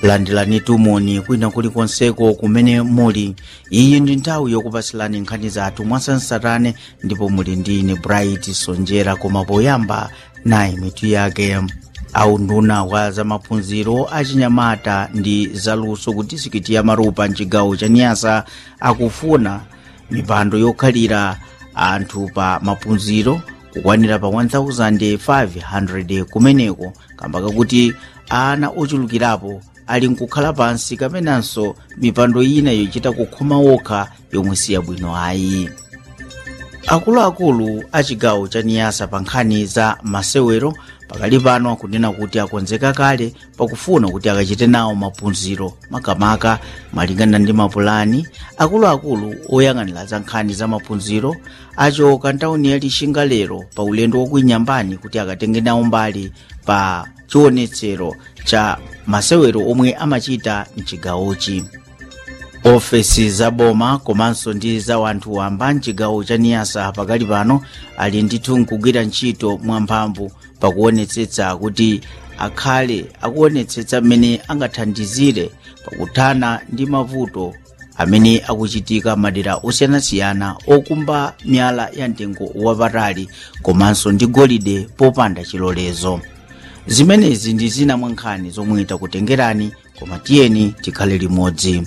landirani tumoni kwina kulikonseko kumene muli iyi ndi nthawi yokupasilani nkhani zathu mwasansarane ndipo muli ndi ine bright sonjera koma poyamba nayi mitu yake aunduna wa zamaphunziro achinyamata ndi zaluso ku disikiti ya marupa mchigawo cha niyasa akufuna mipando yokhalira anthu pa maphunziro kukwanira pa 1500 kumeneko kamba kakuti ana ochulukirapo ali nkukhala pansi kapenanso mipando ina yochita kukhoma okha yomwe siyabwino ayi akuluakulu a chigawo cha niyasa pa nkhani za masewero pakali pano akunena kuti akonzeka kale pakufuna kuti akachite nawo maphunziro makamaka malingana ndi mapulani akuluakulu oyang'anira za nkhani za maphunziro achoka ntawuni ya lixinga lero pa ulendo wokuinyambani kuti akatenge nawo mbali pa chionetsero cha masewero omwe amachita mchigawochi ofesi za boma komanso ndi za wanthu wamba mchigawo cha niyasa pakali pano ali ndithu nkugwira ntchito mwamphamvu pakuonetsetsa kuti akhale akuonetsetsa mmene angathandizire pakuthana ndi mavuto amene akuchitika madera osiyanasiyana okumba miyala ya mtengo wapatali komanso ndi golide popanda chilolezo zimenezi ndi zina mwa nkhani zomwe takutengerani koma tiyeni tikhale limodzi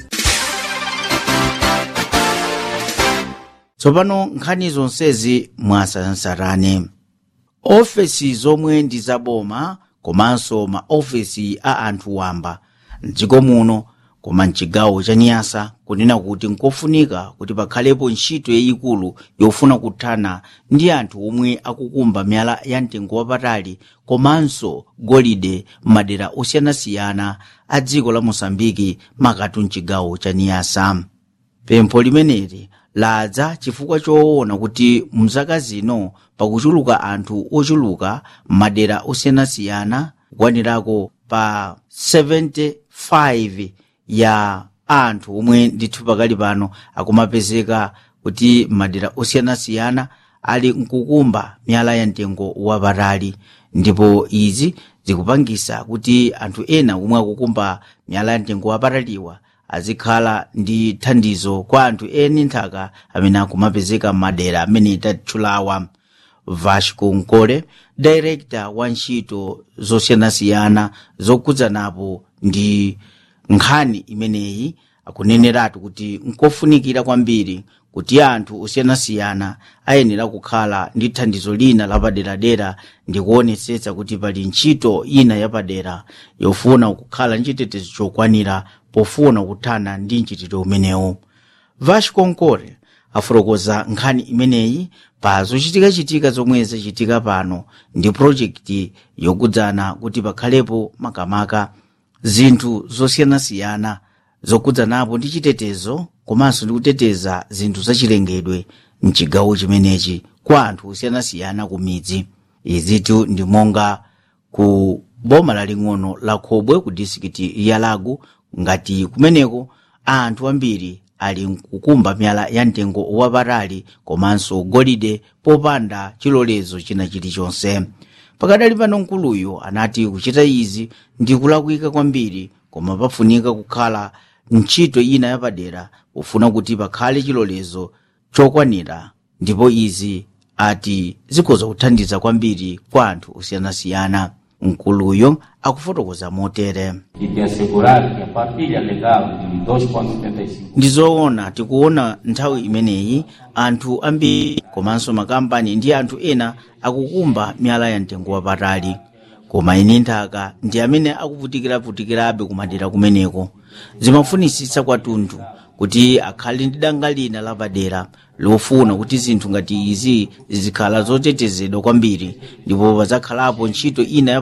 tsopano nkhani zonsezi mwasansarane ofesi zomwe ndi zaboma komanso maofesi a anthu wamba mdziko muno koma mchigawo cha niyasa kunena kuti nkofunika kuti pakhalepo ntchito yayikulu yofuna kuthana ndi anthu omwe akukumba miyala ya mtengo wapatali komanso golide m'madera osiyanasiyana a dziko la mosambiki makatu mchigawo cha niyasa pempho limeneli ladza chifukwa choona kuti mzaka zino pakuchuluka anthu ochuluka m'madera osiyanasiyana kukwanirako pa 75 ya anthu omwe ndithu pakali pano akumapezeka kuti madera osiyanasiyana ali nkukumba miyala ya mtengo wapatali ndipo izi zikupangisa kuti anthu ena omwe akukumba miyala ya mtengo wapataliwa azikhala ndi thandizo kwa anthu eni nthaka amene akumapezeka m'madera amene tatchulawa vasco nkole director wa ntchito zosiyanasiyana zokudzanapo ndi nkhani imeneyi akuneneratu kuti nkofunikira kwambiri kuti anthu osiyanasiyana ayenera kukhala ndi thandizo lina lapaderadera ndi kuonetsetsa kuti pali ntchito ina yapadera yofuna kukhala nchitetezo chokwanira pofuna kuthana ndi mchitidwe umenewu vasco nkole afotokoza nkhani imeneyi pa zochitikachitika zomwe zachitika pano ndi projekti yokudzana kuti pakhalepo makamaka zinthu zosiyanasiyana zokudzanapo ndi chitetezo komanso ndi kuteteza zinthu zachilengedwe mchigawo chimenechi kwa anthu osiyanasiyana ku midzi izitu ndi monga ku boma laling'ono la khobwe ku disikiti ya lagu ngati kumeneko anthu ambiri ali nkukumba miyala ya mtengo wapatali komanso golide popanda chilolezo china chilichonse pakadali pano nkuluyo anati kuchita izi ndi kulakwika kwambiri koma pafunika kukhala ntchito ina yapadera pofuna kuti pakhale chilolezo chokwanira ndipo izi ati zikhoza kuthandiza kwambiri kwa anthu osiyanasiyana nkuluyo akufotokoza motere e de assegurar que a partilha legal de 2,75 ndi zoona tikuona nthawi imeneyi anthu ambiri komanso makampani ndi anthu ena akukumba miyala ya mtengo wapatali koma ine nthaka ndi amene akuvutikiravutikirabe kumadera kumeneko zimafunisitsa kwathunthu kuti akhale ndi danga lina lapadera lofuna kuti zinthu ngati izi zizikhala zotetezedwa kwambiri ndipo pazakhalapo ntchito ina